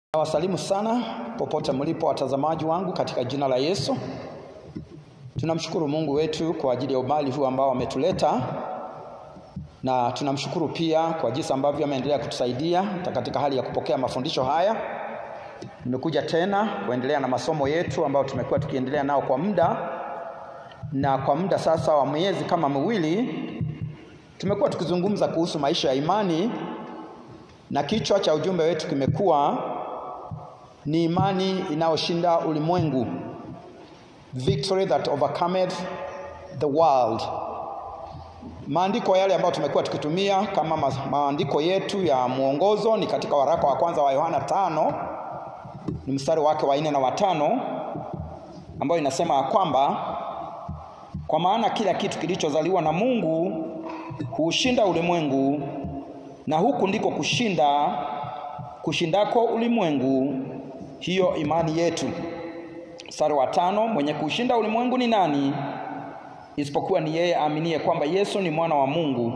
Nawasalimu sana popote mlipo watazamaji wangu katika jina la Yesu. Tunamshukuru Mungu wetu kwa ajili ya umbali huu ambao ametuleta, na tunamshukuru pia kwa jinsi ambavyo ameendelea kutusaidia katika hali ya kupokea mafundisho haya. Nimekuja tena kuendelea na masomo yetu ambayo tumekuwa tukiendelea nao kwa muda, na kwa muda sasa wa miezi kama miwili tumekuwa tukizungumza kuhusu maisha ya imani, na kichwa cha ujumbe wetu kimekuwa ni imani inayoshinda ulimwengu, victory that overcometh the world. Maandiko yale ambayo tumekuwa tukitumia kama maandiko yetu ya mwongozo ni katika waraka wa kwanza wa Yohana tano ni mstari wake wa nne na watano ambayo inasema ya kwamba kwa maana kila kitu kilichozaliwa na Mungu huushinda ulimwengu, na huku ndiko kushinda kushindako ulimwengu, hiyo imani yetu. Mstari wa tano, mwenye kuushinda ulimwengu ni nani? Isipokuwa ni yeye aaminie kwamba Yesu ni mwana wa Mungu.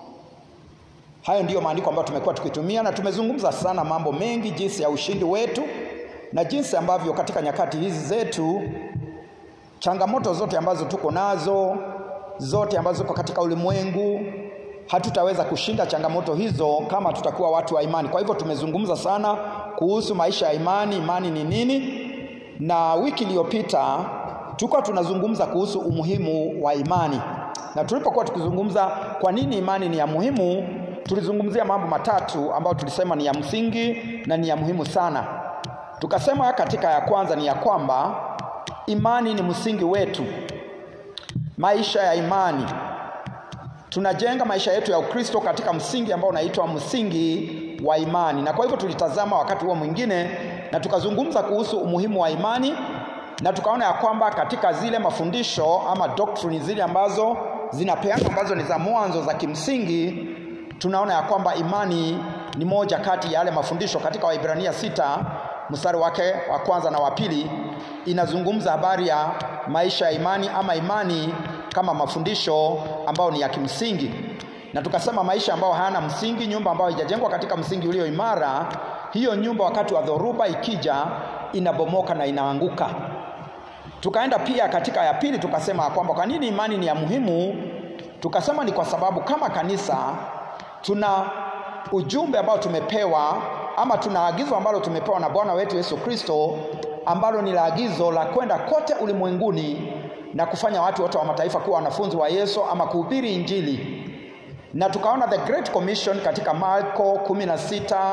Hayo ndiyo maandiko ambayo tumekuwa tukitumia, na tumezungumza sana mambo mengi, jinsi ya ushindi wetu na jinsi ambavyo katika nyakati hizi zetu changamoto zote ambazo tuko nazo, zote ambazo ziko katika ulimwengu hatutaweza kushinda changamoto hizo kama tutakuwa watu wa imani. Kwa hivyo tumezungumza sana kuhusu maisha ya imani, imani ni nini, na wiki iliyopita tulikuwa tunazungumza kuhusu umuhimu wa imani, na tulipokuwa tukizungumza kwa nini imani ni ya muhimu, tulizungumzia mambo matatu ambayo tulisema ni ya msingi na ni ya muhimu sana. Tukasema katika ya kwanza ni ya kwamba imani ni msingi wetu, maisha ya imani tunajenga maisha yetu ya Ukristo katika msingi ambao unaitwa msingi wa imani. Na kwa hivyo tulitazama wakati huo mwingine na tukazungumza kuhusu umuhimu wa imani, na tukaona ya kwamba katika zile mafundisho ama doctrine zile ambazo zinapeana ambazo ni za mwanzo za kimsingi, tunaona ya kwamba imani ni moja kati ya yale mafundisho. Katika Waibrania sita mstari wake wa kwanza na wa pili inazungumza habari ya maisha ya imani ama imani kama mafundisho ambayo ni ya kimsingi, na tukasema maisha ambayo hayana msingi, nyumba ambayo haijajengwa katika msingi ulio imara, hiyo nyumba wakati wa dhoruba ikija inabomoka na inaanguka. Tukaenda pia katika ya pili, tukasema kwamba kwa nini imani ni ya muhimu. Tukasema ni kwa sababu kama kanisa tuna ujumbe ambao tumepewa ama tuna agizo ambalo tumepewa na Bwana wetu Yesu Kristo ambalo ni la agizo la kwenda kote ulimwenguni na kufanya watu wote wa mataifa kuwa wanafunzi wa Yesu ama kuhubiri Injili. Na tukaona the Great Commission katika Marko 16,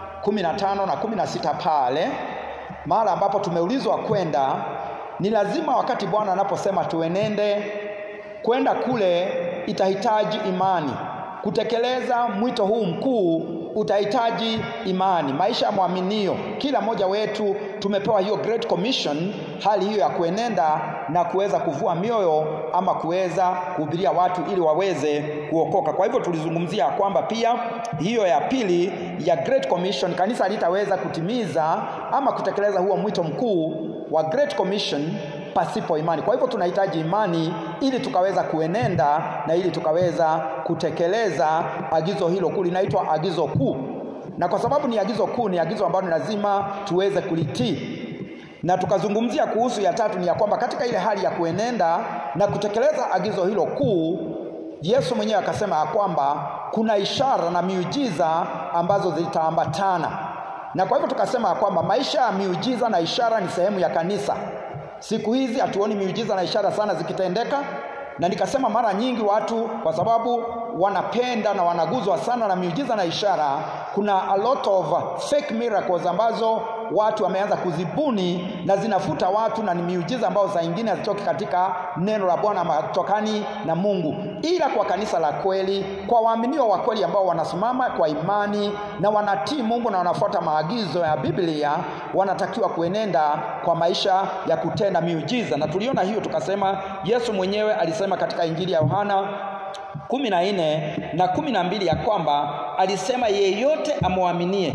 15 na 16 pale mahala ambapo tumeulizwa kwenda, ni lazima wakati Bwana anaposema tuenende, kwenda kule itahitaji imani. Kutekeleza mwito huu mkuu utahitaji imani, maisha ya mwaminio. Kila mmoja wetu tumepewa hiyo Great Commission, hali hiyo ya kuenenda na kuweza kuvua mioyo ama kuweza kuhubiria watu ili waweze kuokoka. Kwa hivyo tulizungumzia kwamba pia hiyo ya pili ya Great Commission kanisa litaweza kutimiza ama kutekeleza huo mwito mkuu wa Great Commission pasipo imani. Kwa hivyo tunahitaji imani ili tukaweza kuenenda na ili tukaweza kutekeleza agizo hilo kuu, linaitwa agizo kuu. Na kwa sababu ni agizo kuu, ni agizo ambalo ni lazima tuweze kulitii. Na tukazungumzia kuhusu ya tatu, ni ya kwamba katika ile hali ya kuenenda na kutekeleza agizo hilo kuu, Yesu mwenyewe akasema ya kwamba kuna ishara na miujiza ambazo zitaambatana. Na kwa hivyo tukasema ya kwamba maisha ya miujiza na ishara ni sehemu ya kanisa. Siku hizi hatuoni miujiza na ishara sana zikitendeka, na nikasema mara nyingi watu kwa sababu wanapenda na wanaguzwa sana na miujiza na ishara, kuna a lot of fake miracles ambazo watu wameanza kuzibuni na zinafuta watu, na ni miujiza ambayo saa ingine hazitoki katika neno la Bwana ama hatokani na Mungu, ila kwa kanisa la kweli, kwa waaminio wa kweli ambao wanasimama kwa imani na wanatii Mungu na wanafuata maagizo ya Biblia, wanatakiwa kuenenda kwa maisha ya kutenda miujiza. Na tuliona hiyo tukasema, Yesu mwenyewe alisema katika Injili ya Yohana kumi na nne na kumi na mbili ya kwamba alisema yeyote amwaminie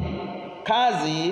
kazi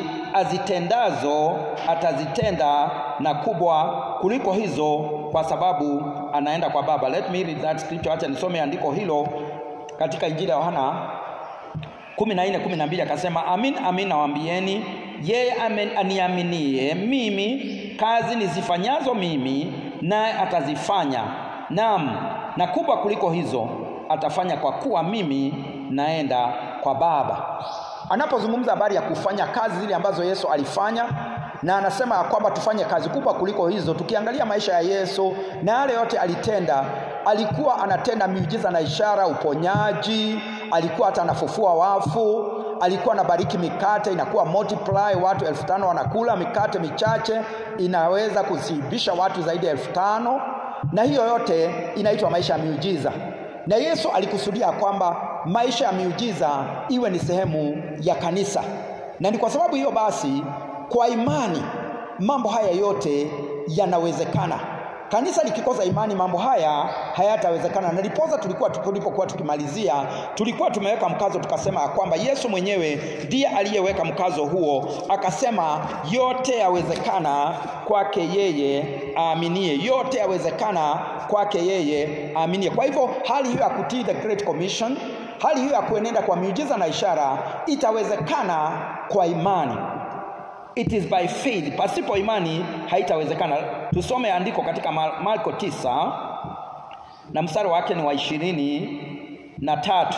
azitendazo atazitenda na kubwa kuliko hizo, kwa sababu anaenda kwa Baba. Let me read that scripture. Acha nisome andiko hilo katika Injili ya Yohana kumi na nne kumi na mbili akasema, amin amin nawaambieni, yeye aniaminie mimi, kazi nizifanyazo mimi naye atazifanya, naam, na kubwa kuliko hizo atafanya, kwa kuwa mimi naenda kwa Baba. Anapozungumza habari ya kufanya kazi zile ambazo Yesu alifanya na anasema kwamba tufanye kazi kubwa kuliko hizo. Tukiangalia maisha ya Yesu na yale yote alitenda, alikuwa anatenda miujiza na ishara, uponyaji, alikuwa hata anafufua wafu, alikuwa anabariki mikate inakuwa multiply, watu elfu tano wanakula mikate michache, inaweza kushibisha watu zaidi ya elfu tano na hiyo yote inaitwa maisha ya miujiza. Na Yesu alikusudia kwamba maisha ya miujiza iwe ni sehemu ya kanisa, na ni kwa sababu hiyo basi kwa imani mambo haya yote yanawezekana. Kanisa likikosa imani, mambo haya hayatawezekana. Na ndiposa tulikuwa tulipokuwa tukimalizia, tulikuwa tumeweka mkazo tukasema ya kwamba Yesu mwenyewe ndiye aliyeweka mkazo huo, akasema yote yawezekana kwake yeye aaminie, yote yawezekana kwake yeye aaminie. Kwa hivyo hali hiyo ya kutii the Great Commission, hali hiyo ya kuenenda kwa miujiza na ishara itawezekana kwa imani. It is by faith. Pasipo imani haitawezekana. Tusome andiko katika Marko tisa na mstari wake ni wa ishirini na tatu.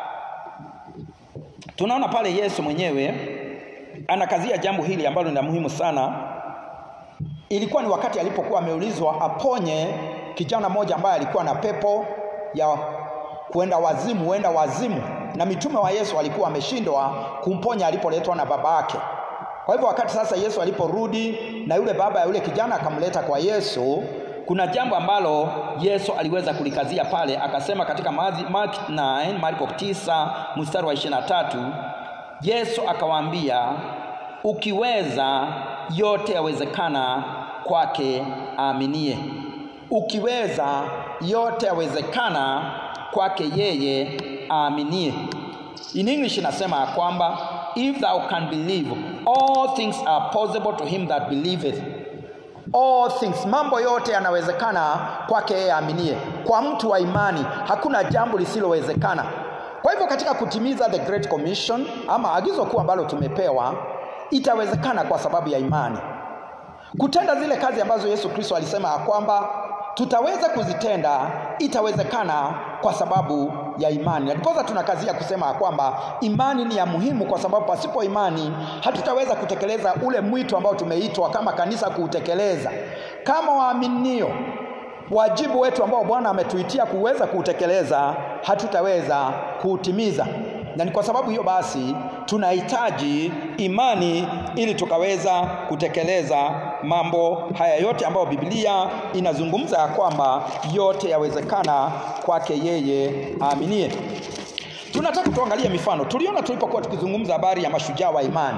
Tunaona pale Yesu mwenyewe anakazia jambo hili ambalo ni la muhimu sana. Ilikuwa ni wakati alipokuwa ameulizwa aponye kijana mmoja ambaye alikuwa na pepo ya kuenda wazimu, huenda wazimu, na mitume wa Yesu walikuwa wameshindwa kumponya alipoletwa na baba yake. Kwa hivyo wakati sasa Yesu aliporudi na yule baba ya yule kijana akamleta kwa Yesu, kuna jambo ambalo Yesu aliweza kulikazia pale, akasema katika Mark 9 Marko 9 mstari wa 23, Yesu akawaambia, ukiweza yote yawezekana kwake aaminie. Ukiweza yote yawezekana kwake yeye aaminie. In English inasema ya kwamba if thou can believe all things are possible to him that believeth. All things, mambo yote yanawezekana kwake yeye aaminie. Kwa mtu wa imani hakuna jambo lisilowezekana. Kwa hivyo katika kutimiza the Great Commission ama agizo kuu ambalo tumepewa, itawezekana kwa sababu ya imani. Kutenda zile kazi ambazo Yesu Kristo alisema ya kwamba tutaweza kuzitenda, itawezekana kwa sababu ya imani. Ndiposa tunakazia kusema ya kwamba imani ni ya muhimu, kwa sababu pasipo imani hatutaweza kutekeleza ule mwito ambao tumeitwa kama kanisa kuutekeleza. Kama waaminio, wajibu wetu ambao Bwana ametuitia kuweza kuutekeleza, hatutaweza kuutimiza na ni kwa sababu hiyo basi tunahitaji imani ili tukaweza kutekeleza mambo haya yote ambayo Biblia inazungumza ya kwamba yote yawezekana kwake yeye aaminie. Tunataka tuangalie mifano. Tuliona tulipokuwa tukizungumza habari ya mashujaa wa imani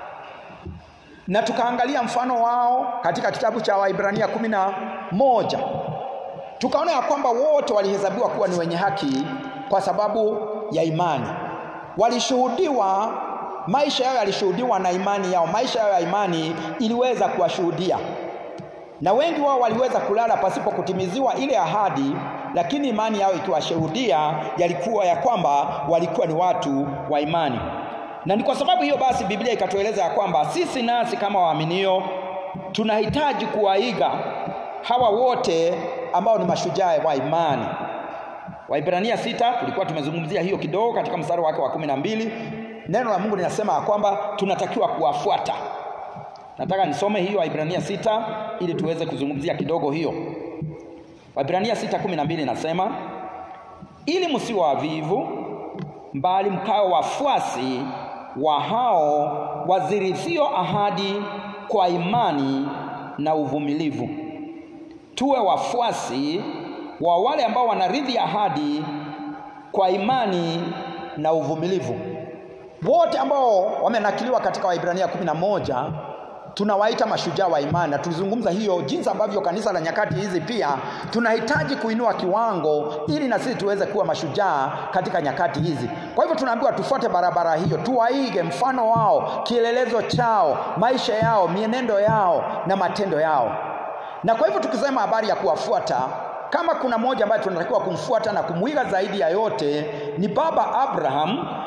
na tukaangalia mfano wao katika kitabu cha Waibrania kumi na moja tukaona ya kwamba wote walihesabiwa kuwa ni wenye haki kwa sababu ya imani walishuhudiwa maisha yao yalishuhudiwa na imani yao. Maisha yao ya imani iliweza kuwashuhudia, na wengi wao waliweza kulala pasipo kutimiziwa ile ahadi, lakini imani yao ikiwashuhudia yalikuwa ya kwamba walikuwa ni watu wa imani. Na ni kwa sababu hiyo basi Biblia ikatueleza ya kwamba sisi nasi kama waaminio tunahitaji kuwaiga hawa wote ambao ni mashujaa wa imani. Waibrania sita tulikuwa tumezungumzia hiyo kidogo katika mstari wake wa kumi na mbili. Neno la Mungu linasema ya kwamba tunatakiwa kuwafuata. Nataka nisome hiyo Waibrania sita ili tuweze kuzungumzia kidogo hiyo. Waibrania sita kumi na mbili inasema ili msiwe wavivu, mbali mkawe wafuasi wa hao wazirithio ahadi kwa imani na uvumilivu. Tuwe wafuasi wa wale ambao wanarithi ahadi kwa imani na uvumilivu. Wote ambao wamenakiliwa katika Waibrania kumi na moja tunawaita mashujaa wa imani, na tulizungumza hiyo jinsi ambavyo kanisa la nyakati hizi pia tunahitaji kuinua kiwango ili na sisi tuweze kuwa mashujaa katika nyakati hizi. Kwa hivyo tunaambiwa tufuate barabara hiyo, tuwaige mfano wao, kielelezo chao, maisha yao, mienendo yao na matendo yao. Na kwa hivyo tukisema habari ya kuwafuata kama kuna mmoja ambaye tunatakiwa kumfuata na kumwiga zaidi ya yote ni baba Abraham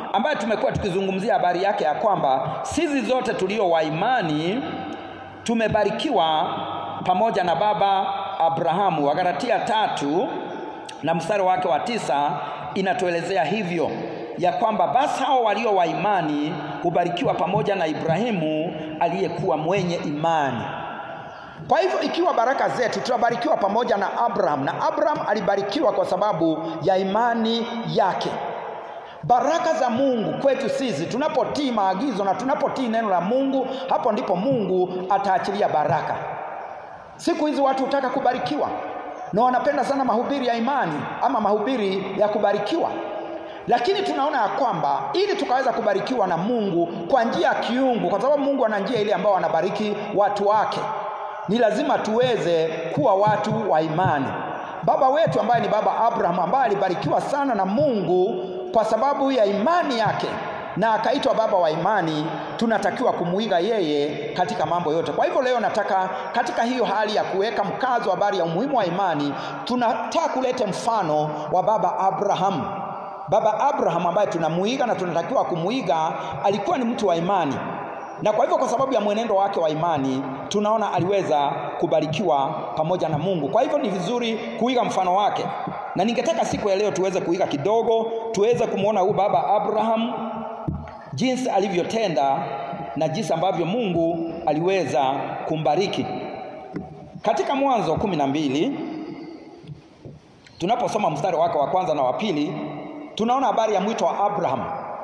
ambaye tumekuwa tukizungumzia habari yake ya kwamba sisi zote tulio wa imani tumebarikiwa pamoja na baba Abrahamu. Wagalatia tatu na mstari wake wa tisa inatuelezea hivyo ya kwamba basi hao walio wa imani hubarikiwa pamoja na Ibrahimu aliyekuwa mwenye imani. Kwa hivyo ikiwa baraka zetu tunabarikiwa pamoja na Abraham, na Abraham alibarikiwa kwa sababu ya imani yake. Baraka za Mungu kwetu sisi tunapotii maagizo na tunapotii neno la Mungu, hapo ndipo Mungu ataachilia baraka. Siku hizi watu hutaka kubarikiwa na wanapenda sana mahubiri ya imani ama mahubiri ya kubarikiwa, lakini tunaona ya kwamba ili tukaweza kubarikiwa na Mungu kwa njia ya kiungu, kwa sababu Mungu ana njia ile ambayo anabariki watu wake, ni lazima tuweze kuwa watu wa imani. Baba wetu ambaye ni baba Abraham, ambaye alibarikiwa sana na Mungu kwa sababu ya imani yake na akaitwa baba wa imani, tunatakiwa kumuiga yeye katika mambo yote. Kwa hivyo leo nataka katika hiyo hali ya kuweka mkazo habari ya umuhimu wa imani, tunataka kuleta mfano wa baba Abraham. Baba Abraham ambaye tunamuiga na tunatakiwa kumuiga, alikuwa ni mtu wa imani, na kwa hivyo kwa sababu ya mwenendo wake wa imani tunaona aliweza kubarikiwa pamoja na Mungu. Kwa hivyo ni vizuri kuiga mfano wake, na ningetaka siku ya leo tuweze kuiga kidogo, tuweze kumwona huyu baba Abraham jinsi alivyotenda na jinsi ambavyo Mungu aliweza kumbariki. Katika Mwanzo kumi na mbili tunaposoma mstari wake wa kwanza na wa pili tunaona habari ya mwito wa Abraham.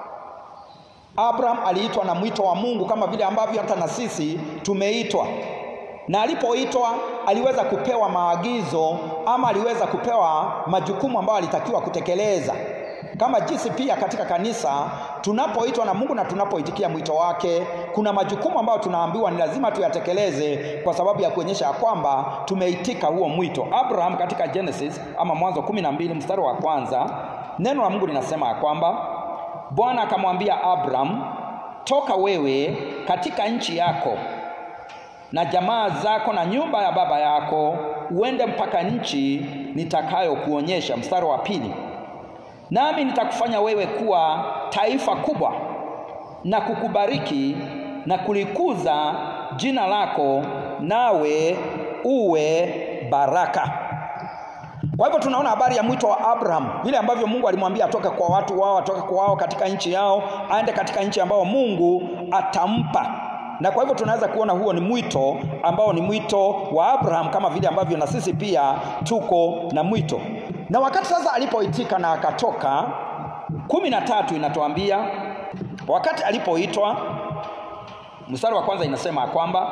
Abraham aliitwa na mwito wa Mungu kama vile ambavyo hata na sisi tumeitwa, na alipoitwa aliweza kupewa maagizo ama aliweza kupewa majukumu ambayo alitakiwa kutekeleza kama jinsi pia katika kanisa tunapoitwa na Mungu na tunapoitikia mwito wake, kuna majukumu ambayo tunaambiwa ni lazima tuyatekeleze kwa sababu ya kuonyesha ya kwamba tumeitika huo mwito. Abraham katika Genesis ama Mwanzo kumi na mbili mstari wa kwanza neno la Mungu linasema ya kwamba Bwana akamwambia Abraham, toka wewe katika nchi yako na jamaa zako na nyumba ya baba yako, uende mpaka nchi nitakayokuonyesha. Mstari wa pili nami nitakufanya wewe kuwa taifa kubwa na kukubariki na kulikuza jina lako, nawe uwe baraka. Kwa hivyo tunaona habari ya mwito wa Abraham, vile ambavyo Mungu alimwambia atoke kwa watu wao, atoke kwa wao katika nchi yao, aende katika nchi ambayo Mungu atampa. Na kwa hivyo tunaweza kuona huo ni mwito ambao ni mwito wa Abraham, kama vile ambavyo na sisi pia tuko na mwito na wakati sasa alipoitika na akatoka, kumi na tatu inatuambia wakati alipoitwa, mstari wa kwanza inasema kwamba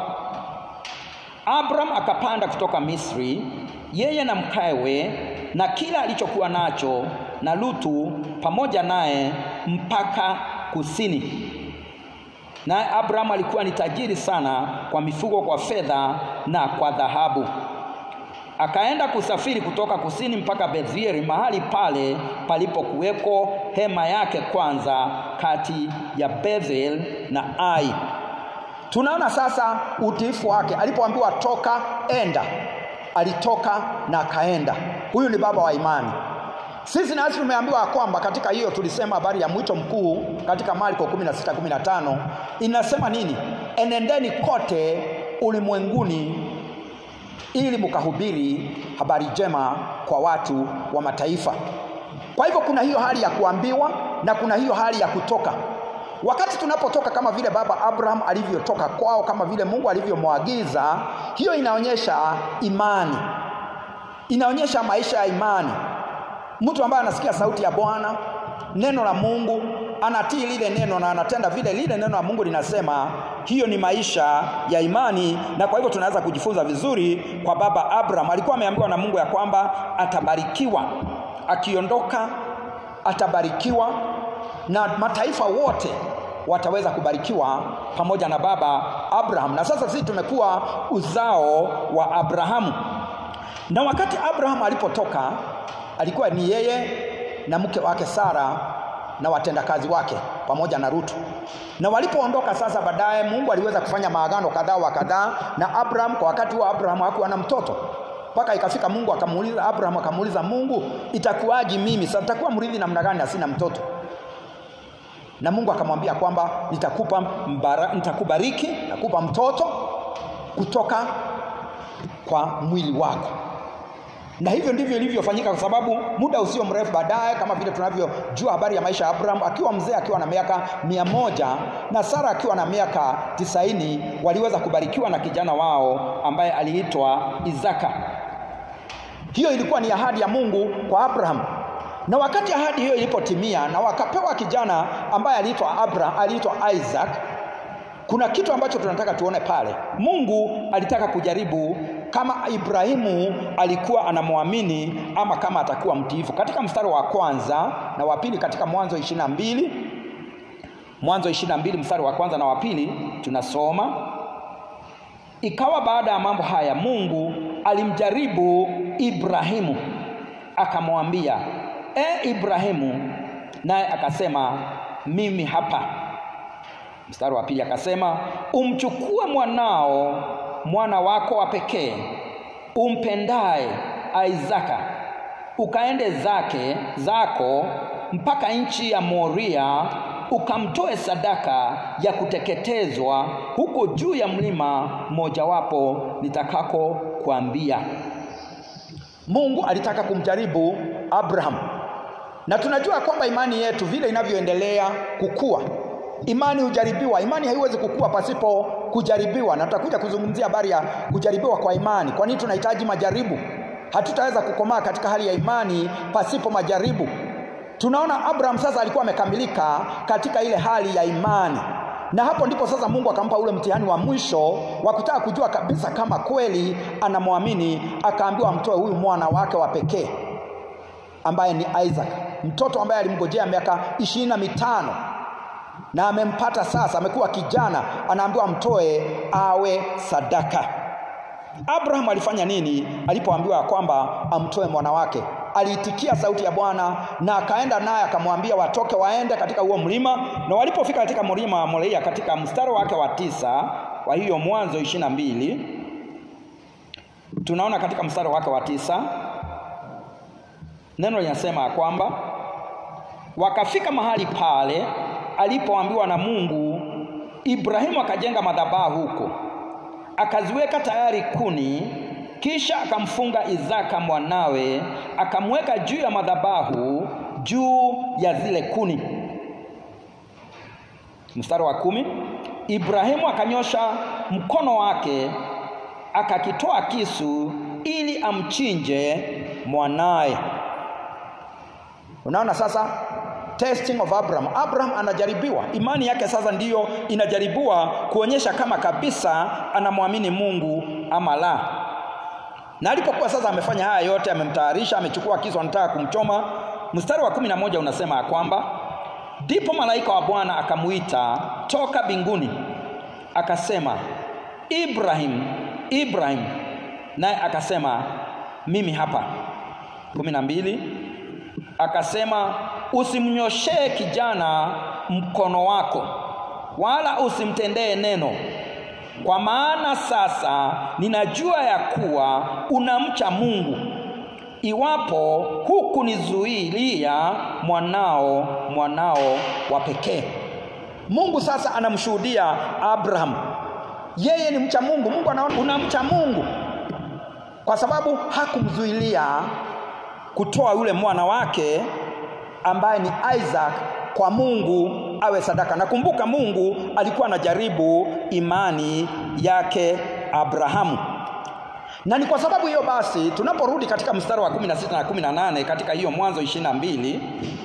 Abraham akapanda kutoka Misri, yeye na mkawe na kila alichokuwa nacho, na Lutu pamoja naye mpaka kusini. Naye Abraham alikuwa ni tajiri sana kwa mifugo, kwa fedha na kwa dhahabu akaenda kusafiri kutoka kusini mpaka Betheli, mahali pale palipokuweko hema yake kwanza kati ya Bethel na Ai. Tunaona sasa utiifu wake, alipoambiwa toka, enda, alitoka na akaenda. Huyu ni baba wa imani. Sisi nasi tumeambiwa kwamba katika hiyo tulisema habari ya mwito mkuu katika Marko 16:15 inasema nini? Enendeni kote ulimwenguni ili mkahubiri habari njema kwa watu wa mataifa. Kwa hivyo kuna hiyo hali ya kuambiwa na kuna hiyo hali ya kutoka. Wakati tunapotoka kama vile baba Abraham alivyotoka kwao, kama vile Mungu alivyomwagiza, hiyo inaonyesha imani, inaonyesha maisha ya imani. Mtu ambaye anasikia sauti ya Bwana, neno la Mungu, anatii lile neno na anatenda vile lile neno la Mungu linasema, hiyo ni maisha ya imani. Na kwa hivyo tunaweza kujifunza vizuri kwa baba Abraham. Alikuwa ameambiwa na Mungu ya kwamba atabarikiwa, akiondoka atabarikiwa na mataifa wote wataweza kubarikiwa pamoja na baba Abraham. Na sasa sisi tumekuwa uzao wa Abrahamu. Na wakati Abraham alipotoka, alikuwa ni yeye na mke wake Sara na watendakazi wake pamoja na Rutu. Na walipoondoka sasa, baadaye Mungu aliweza kufanya maagano kadhaa wa kadhaa na Abraham. Kwa wakati huo Abraham hakuwa na mtoto, mpaka ikafika Mungu akamuuliza Abraham, akamuuliza Mungu, itakuwaje mimi sasa, nitakuwa mrithi namna gani na sina mtoto? na Mungu akamwambia kwamba nitakupa mbara, nitakubariki, nitakupa mtoto kutoka kwa mwili wako na hivyo ndivyo ilivyofanyika kwa sababu muda usio mrefu baadaye kama vile tunavyojua habari ya maisha ya abraham akiwa mzee akiwa na miaka mia moja na sara akiwa na miaka tisaini waliweza kubarikiwa na kijana wao ambaye aliitwa isaka hiyo ilikuwa ni ahadi ya mungu kwa abraham na wakati ahadi hiyo ilipotimia na wakapewa kijana ambaye aliitwa abraham aliitwa isaac kuna kitu ambacho tunataka tuone pale mungu alitaka kujaribu kama ibrahimu alikuwa anamwamini ama kama atakuwa mtiifu katika mstari wa kwanza na wa pili katika mwanzo ishiri na mbili mwanzo ishiri na mbili mstari wa kwanza na wa pili tunasoma ikawa baada ya mambo haya mungu alimjaribu ibrahimu akamwambia e ibrahimu naye akasema mimi hapa mstari wa pili akasema umchukue mwanao mwana wako wa pekee umpendaye Isaka ukaende zake zako mpaka nchi ya Moria ukamtoe sadaka ya kuteketezwa huko juu ya mlima mojawapo nitakako kuambia. Mungu alitaka kumjaribu Abraham, na tunajua kwamba imani yetu vile inavyoendelea kukua imani hujaribiwa. Imani haiwezi kukua pasipo kujaribiwa, na tutakuja kuzungumzia habari ya kujaribiwa kwa imani. Kwa nini tunahitaji majaribu? Hatutaweza kukomaa katika hali ya imani pasipo majaribu. Tunaona Abraham sasa alikuwa amekamilika katika ile hali ya imani, na hapo ndipo sasa Mungu akampa ule mtihani wa mwisho wa kutaka kujua kabisa kama kweli anamwamini. Akaambiwa amtoe huyu mwana wake wa pekee ambaye ni Isaac, mtoto ambaye alimgojea miaka ishirini na mitano na amempata sasa, amekuwa kijana, anaambiwa mtoe awe sadaka. Abraham alifanya nini alipoambiwa kwamba amtoe mwana wake? Aliitikia sauti ya Bwana na akaenda naye akamwambia watoke waende katika huo mlima, na walipofika katika mlima wa Moria katika mstari wake wa tisa, kwa hiyo Mwanzo ishirini na mbili tunaona katika mstari wake wa tisa neno linasema kwamba wakafika mahali pale alipoambiwa na Mungu, Ibrahimu akajenga madhabahu huko, akaziweka tayari kuni, kisha akamfunga Isaka mwanawe, akamweka juu ya madhabahu, juu ya zile kuni. Mstari wa kumi, Ibrahimu akanyosha mkono wake akakitoa kisu ili amchinje mwanaye. Unaona sasa testing of Abraham. Abraham anajaribiwa, imani yake sasa ndiyo inajaribiwa kuonyesha kama kabisa anamwamini Mungu ama la. Na alipokuwa sasa amefanya haya yote, amemtayarisha, amechukua kisu, anataka kumchoma, mstari wa kumi na moja unasema ya kwamba ndipo malaika wa Bwana akamuita toka mbinguni, akasema Ibrahim, Ibrahim, naye akasema mimi hapa. kumi na mbili akasema usimnyoshee kijana mkono wako, wala usimtendee neno, kwa maana sasa ninajua ya kuwa unamcha Mungu, iwapo hukunizuilia mwanao mwanao wa pekee. Mungu sasa anamshuhudia Abraham, yeye ni mcha Mungu. Mungu anaona unamcha Mungu, kwa sababu hakumzuilia kutoa yule mwana wake ambaye ni Isaac kwa Mungu awe sadaka. Nakumbuka Mungu alikuwa anajaribu imani yake Abrahamu, na ni kwa sababu hiyo basi, tunaporudi katika mstari wa 16 na 18 katika hiyo Mwanzo 22,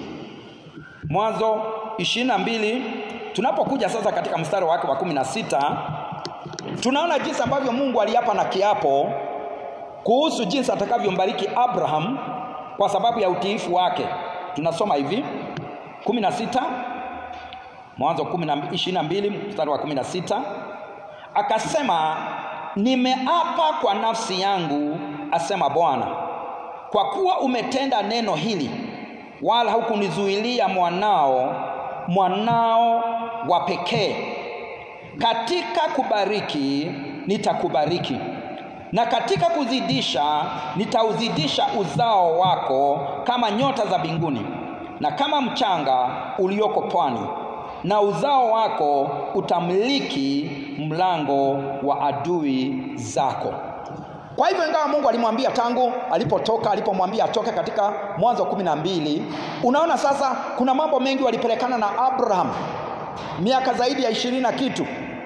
Mwanzo 22, tunapokuja sasa katika mstari wake wa 16, tunaona jinsi ambavyo Mungu aliapa na kiapo kuhusu jinsi atakavyombariki Abraham kwa sababu ya utiifu wake. Tunasoma hivi 16 Mwanzo 22 mstari wa 16, akasema nimeapa kwa nafsi yangu, asema Bwana, kwa kuwa umetenda neno hili, wala hukunizuilia mwanao mwanao wa pekee, katika kubariki nitakubariki na katika kuzidisha nitauzidisha uzao wako kama nyota za mbinguni na kama mchanga ulioko pwani, na uzao wako utamiliki mlango wa adui zako. Kwa hivyo ingawa Mungu alimwambia tangu alipotoka, alipomwambia atoke katika Mwanzo kumi na mbili, unaona sasa kuna mambo mengi walipelekana na Abraham miaka zaidi ya ishirini na kitu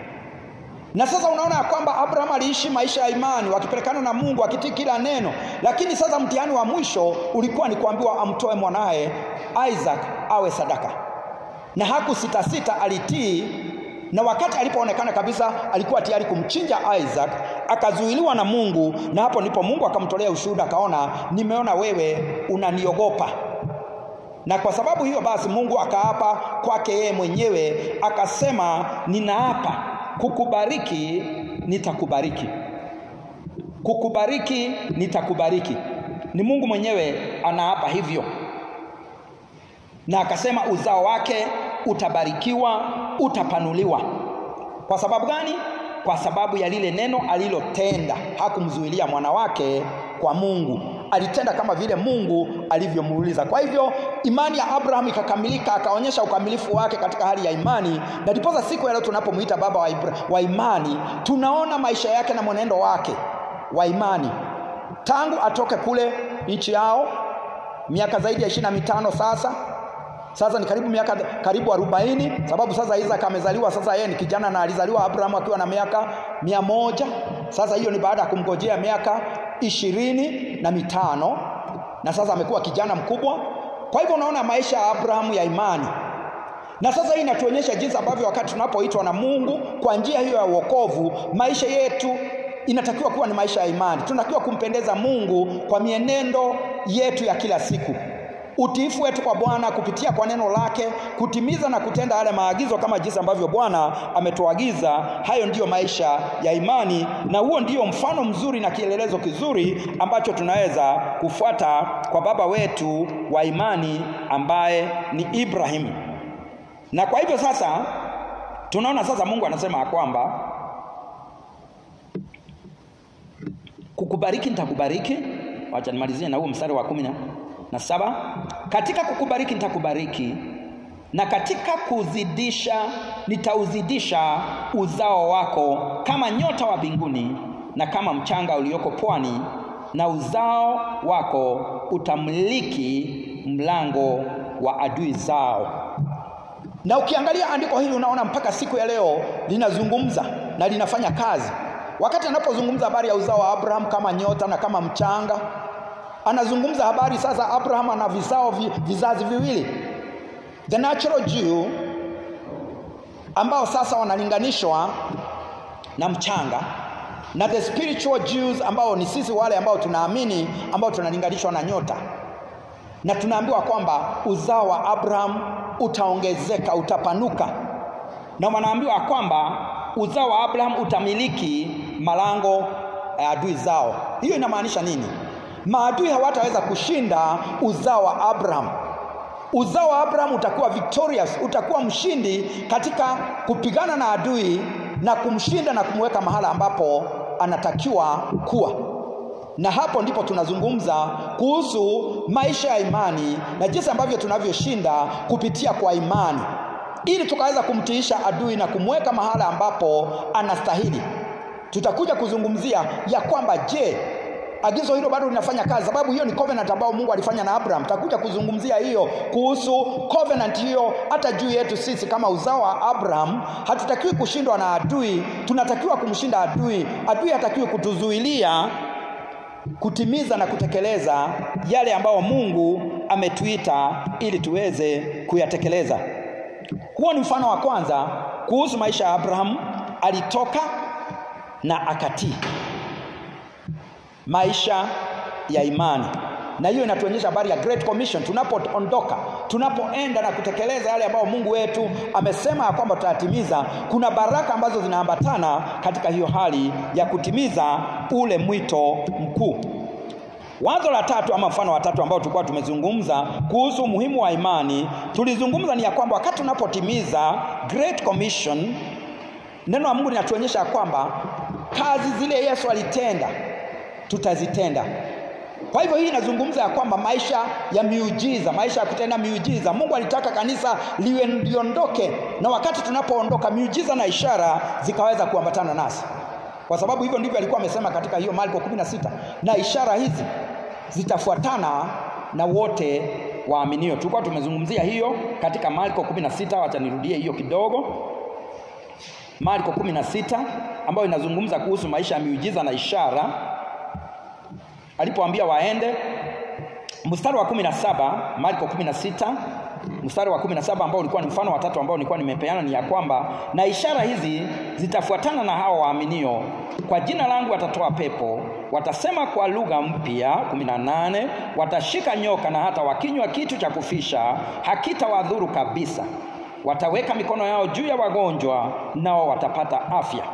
na sasa unaona ya kwamba Abraham aliishi maisha ya imani wakipelekana na Mungu akitii kila neno, lakini sasa mtihani wa mwisho ulikuwa ni kuambiwa amtoe mwanaye Isaac awe sadaka, na hakusitasita, alitii na wakati alipoonekana kabisa alikuwa tayari kumchinja Isaac, akazuiliwa na Mungu, na hapo ndipo Mungu akamtolea ushuhuda, akaona, nimeona wewe unaniogopa na kwa sababu hiyo basi Mungu akaapa kwake yeye mwenyewe akasema, ninaapa kukubariki, nitakubariki, kukubariki, nitakubariki. Ni Mungu mwenyewe anaapa hivyo, na akasema uzao wake utabarikiwa, utapanuliwa. Kwa sababu gani? Kwa sababu ya lile neno alilotenda. Hakumzuilia mwana wake kwa Mungu, alitenda kama vile Mungu alivyomuuliza. Kwa hivyo imani ya Abraham ikakamilika, akaonyesha ukamilifu wake katika hali ya imani, na ndiposa siku ya leo tunapomwita baba wa, Ibra, wa imani tunaona maisha yake na mwenendo wake wa imani tangu atoke kule nchi yao miaka zaidi ya ishirini na mitano sasa sasa ni karibu miaka karibu arobaini sababu sasa Isaac amezaliwa sasa yeye ni kijana na alizaliwa Abraham akiwa na miaka mia moja sasa hiyo ni baada ya kumgojea miaka ishirini na mitano na sasa amekuwa kijana mkubwa kwa hivyo unaona maisha ya Abrahamu ya imani na sasa hii inatuonyesha jinsi ambavyo wakati tunapoitwa na Mungu kwa njia hiyo ya wokovu maisha yetu inatakiwa kuwa ni maisha ya imani tunatakiwa kumpendeza Mungu kwa mienendo yetu ya kila siku utiifu wetu kwa Bwana kupitia kwa neno lake, kutimiza na kutenda yale maagizo kama jinsi ambavyo Bwana ametuagiza. Hayo ndiyo maisha ya imani, na huo ndio mfano mzuri na kielelezo kizuri ambacho tunaweza kufuata kwa baba wetu wa imani ambaye ni Ibrahim. Na kwa hivyo sasa tunaona sasa Mungu anasema ya kwamba kukubariki nitakubariki. Wacha nimalizie na huo mstari wa kumi na saba katika kukubariki nitakubariki na katika kuzidisha nitauzidisha uzao wako kama nyota wa mbinguni na kama mchanga ulioko pwani na uzao wako utamiliki mlango wa adui zao na ukiangalia andiko hili unaona mpaka siku ya leo linazungumza na linafanya kazi wakati anapozungumza habari ya uzao wa Abraham kama nyota na kama mchanga anazungumza habari sasa Abraham ana vizao vi, vizazi viwili the natural Jew ambao sasa wanalinganishwa na mchanga na the spiritual Jews ambao ni sisi wale ambao tunaamini ambao tunalinganishwa na nyota na tunaambiwa kwamba uzao wa Abraham utaongezeka utapanuka na wanaambiwa kwamba uzao wa Abraham utamiliki malango ya adui zao hiyo inamaanisha nini maadui hawataweza kushinda uzao wa Abraham. Uzao wa Abraham utakuwa victorious, utakuwa mshindi katika kupigana na adui na kumshinda na kumweka mahala ambapo anatakiwa kuwa. Na hapo ndipo tunazungumza kuhusu maisha ya imani na jinsi ambavyo tunavyoshinda kupitia kwa imani, ili tukaweza kumtiisha adui na kumweka mahala ambapo anastahili. Tutakuja kuzungumzia ya kwamba je, agizo hilo bado linafanya kazi, sababu hiyo ni covenant ambayo Mungu alifanya na Abraham. Takuja kuzungumzia hiyo kuhusu covenant hiyo hata juu yetu sisi kama uzao wa Abraham. Hatutakiwi kushindwa na adui, tunatakiwa kumshinda adui. Adui hatakiwi kutuzuilia kutimiza na kutekeleza yale ambayo Mungu ametuita ili tuweze kuyatekeleza. Huo ni mfano wa kwanza kuhusu maisha ya Abraham. Alitoka na akatii maisha ya imani na hiyo inatuonyesha habari ya Great Commission. Tunapoondoka, tunapoenda na kutekeleza yale ambayo Mungu wetu amesema ya kwamba tutayatimiza, kuna baraka ambazo zinaambatana katika hiyo hali ya kutimiza ule mwito mkuu. Wazo la tatu ama mfano wa tatu ambao tulikuwa tumezungumza kuhusu umuhimu wa imani, tulizungumza ni ya kwamba wakati tunapotimiza Great Commission, neno la Mungu linatuonyesha ya kwamba kazi zile Yesu alitenda tutazitenda. Kwa hivyo hii inazungumza ya kwamba maisha ya miujiza, maisha ya kutenda miujiza. Mungu alitaka kanisa liwe liondoke, na wakati tunapoondoka, miujiza na ishara zikaweza kuambatana nasi, kwa sababu hivyo ndivyo alikuwa amesema katika hiyo Marko 16, na ishara hizi zitafuatana na wote waaminio. Tulikuwa tumezungumzia hiyo katika Marko 16, wacha nirudie hiyo kidogo. Marko 16 ambayo inazungumza kuhusu maisha ya miujiza na ishara alipoambia waende. Mstari wa 17, Marko 16 mstari wa 17 ambao ulikuwa ni mfano wa tatu ambao nilikuwa nimepeana ni ya kwamba na ishara hizi zitafuatana na hao waaminio, kwa jina langu watatoa pepo, watasema kwa lugha mpya. 18 watashika nyoka, na hata wakinywa kitu cha kufisha hakitawadhuru kabisa, wataweka mikono yao juu ya wagonjwa, nao watapata afya.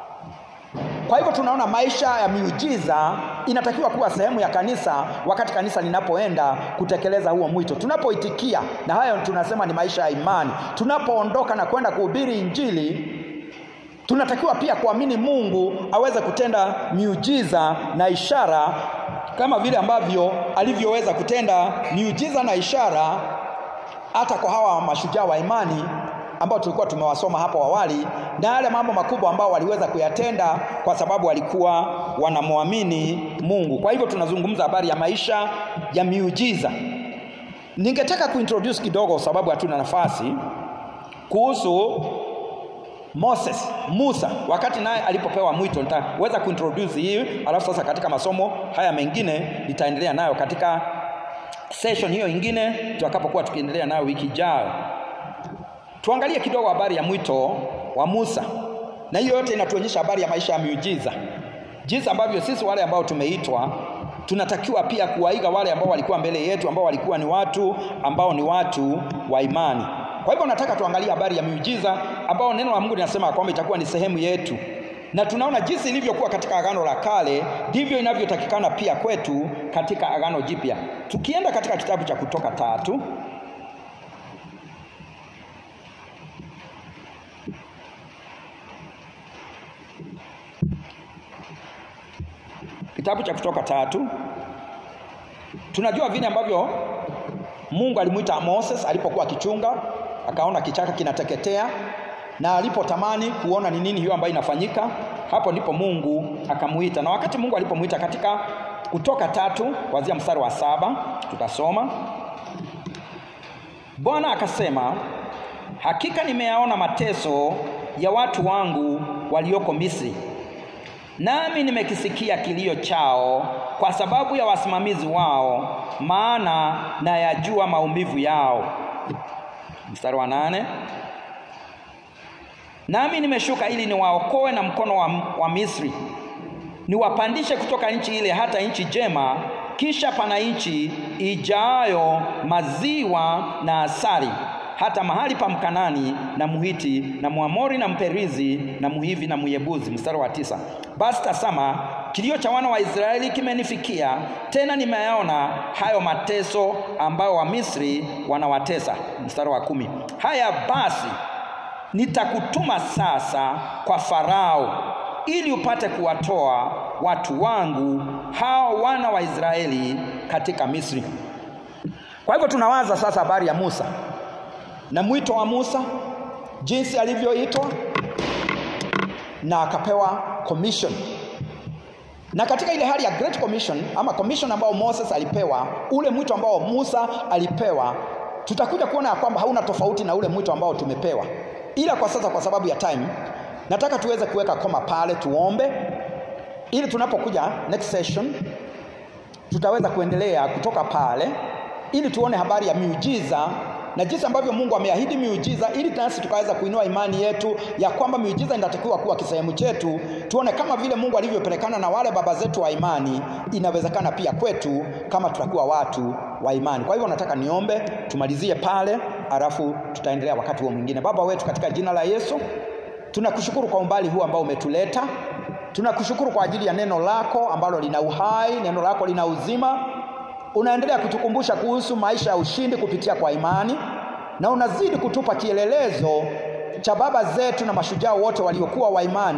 Kwa hivyo tunaona maisha ya miujiza inatakiwa kuwa sehemu ya kanisa wakati kanisa linapoenda kutekeleza huo mwito. Tunapoitikia, na hayo tunasema ni maisha ya imani. Tunapoondoka na kwenda kuhubiri Injili, tunatakiwa pia kuamini Mungu aweze kutenda miujiza na ishara kama vile ambavyo alivyoweza kutenda miujiza na ishara hata kwa hawa mashujaa wa imani ambao tulikuwa tumewasoma hapo awali, na yale mambo makubwa ambao waliweza kuyatenda kwa sababu walikuwa wanamwamini Mungu. Kwa hivyo tunazungumza habari ya maisha ya miujiza. Ningetaka kuintroduce kidogo, sababu hatuna nafasi, kuhusu Moses, Musa, wakati naye alipopewa mwito. Nitaweza kuintroduce hii, alafu sasa katika masomo haya mengine nitaendelea nayo katika session hiyo ingine tutakapokuwa tukiendelea nayo wiki ijayo. Tuangalie kidogo habari ya mwito wa Musa, na hiyo yote inatuonyesha habari ya maisha ya miujiza, jinsi ambavyo sisi wale ambao tumeitwa tunatakiwa pia kuwaiga wale ambao walikuwa mbele yetu, ambao walikuwa ni watu ambao ni watu wa imani. Kwa hivyo nataka tuangalie habari ya miujiza ambao neno la Mungu linasema kwamba itakuwa ni sehemu yetu, na tunaona jinsi ilivyokuwa katika Agano la Kale ndivyo inavyotakikana pia kwetu katika Agano Jipya. Tukienda katika kitabu cha Kutoka tatu kitabu cha Kutoka tatu tunajua vile ambavyo Mungu alimwita Moses alipokuwa akichunga, akaona kichaka kinateketea, na alipotamani kuona ni nini hiyo ambayo inafanyika, hapo ndipo Mungu akamuita. Na wakati Mungu alipomuita katika Kutoka tatu kuanzia mstari wa saba tutasoma, Bwana akasema, hakika nimeyaona mateso ya watu wangu walioko Misri nami nimekisikia kilio chao kwa sababu ya wasimamizi wao, maana nayajua maumivu yao. Mstari wa nane, nami nimeshuka ili niwaokoe na mkono wa, wa Misri, niwapandishe kutoka nchi ile hata nchi njema, kisha pana nchi ijayo maziwa na asali hata mahali pa Mkanani na Muhiti na Mwamori na Mperizi na Muhivi na Muyebuzi. Mstari wa tisa, basi tazama kilio cha wana wa Israeli kimenifikia, tena nimeyaona hayo mateso ambayo Wamisri wanawatesa. Mstari wa kumi, haya basi nitakutuma sasa kwa Farao ili upate kuwatoa watu wangu hao wana wa Israeli katika Misri. Kwa hivyo tunawaza sasa habari ya Musa na mwito wa Musa, jinsi alivyoitwa na akapewa commission. Na katika ile hali ya great commission ama commission ambao Moses alipewa, ule mwito ambao Musa alipewa, tutakuja kuona ya kwamba hauna tofauti na ule mwito ambao tumepewa, ila kwa sasa, kwa sababu ya time, nataka tuweze kuweka koma pale, tuombe ili tunapokuja next session tutaweza kuendelea kutoka pale, ili tuone habari ya miujiza na jinsi ambavyo Mungu ameahidi miujiza ili nasi tukaweza kuinua imani yetu ya kwamba miujiza inatakiwa kuwa kisehemu chetu. Tuone kama vile Mungu alivyopelekana na wale baba zetu wa imani, inawezekana pia kwetu kama tutakuwa watu wa imani. Kwa hivyo nataka niombe tumalizie pale, alafu tutaendelea wakati huo mwingine. Baba wetu, katika jina la Yesu, tunakushukuru kwa umbali huu ambao umetuleta. Tunakushukuru kwa ajili ya neno lako ambalo lina uhai, neno lako lina uzima unaendelea kutukumbusha kuhusu maisha ya ushindi kupitia kwa imani, na unazidi kutupa kielelezo cha baba zetu na mashujaa wote waliokuwa wa imani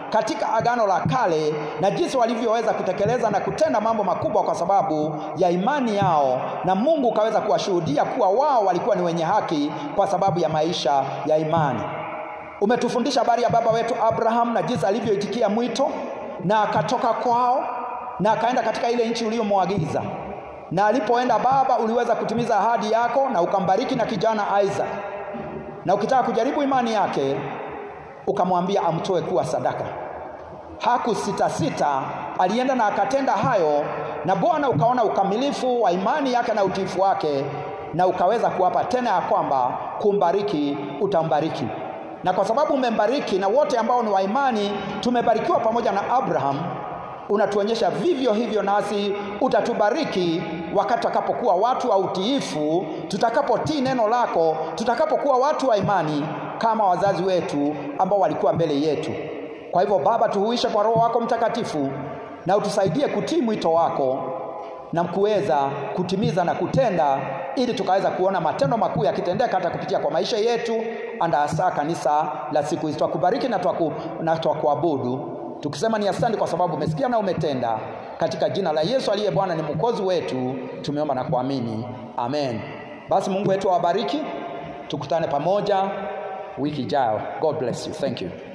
katika agano la kale na jinsi walivyoweza kutekeleza na kutenda mambo makubwa kwa sababu ya imani yao, na Mungu ukaweza kuwashuhudia kuwa wao walikuwa ni wenye haki kwa sababu ya maisha ya imani. Umetufundisha habari ya baba wetu Abraham na jinsi alivyoitikia mwito na akatoka kwao na akaenda katika ile nchi uliyomwagiza, na alipoenda Baba, uliweza kutimiza ahadi yako na ukambariki na kijana Isaac, na ukitaka kujaribu imani yake ukamwambia amtoe kuwa sadaka. Hakusitasita, alienda na akatenda hayo, na Bwana ukaona ukamilifu wa imani yake na utiifu wake, na ukaweza kuwapa tena ya kwamba kumbariki utambariki. Na kwa sababu umembariki na wote ambao ni wa imani tumebarikiwa pamoja na Abraham, unatuonyesha vivyo hivyo nasi utatubariki wakati tutakapokuwa watu wa utiifu, tutakapotii neno lako, tutakapokuwa watu wa imani kama wazazi wetu ambao walikuwa mbele yetu. Kwa hivyo Baba, tuhuishe kwa Roho wako Mtakatifu na utusaidie kutii mwito wako na kuweza kutimiza na kutenda, ili tukaweza kuona matendo makuu yakitendeka hata kupitia kwa maisha yetu, anda hasa kanisa la siku hizi. Twakubariki na twaku, na twakuabudu tukisema ni asante kwa sababu umesikia na umetenda. Katika jina la Yesu aliye Bwana ni mwokozi wetu, tumeomba na kuamini, amen. Basi Mungu wetu awabariki, tukutane pamoja wiki ijayo. God bless you. Thank you.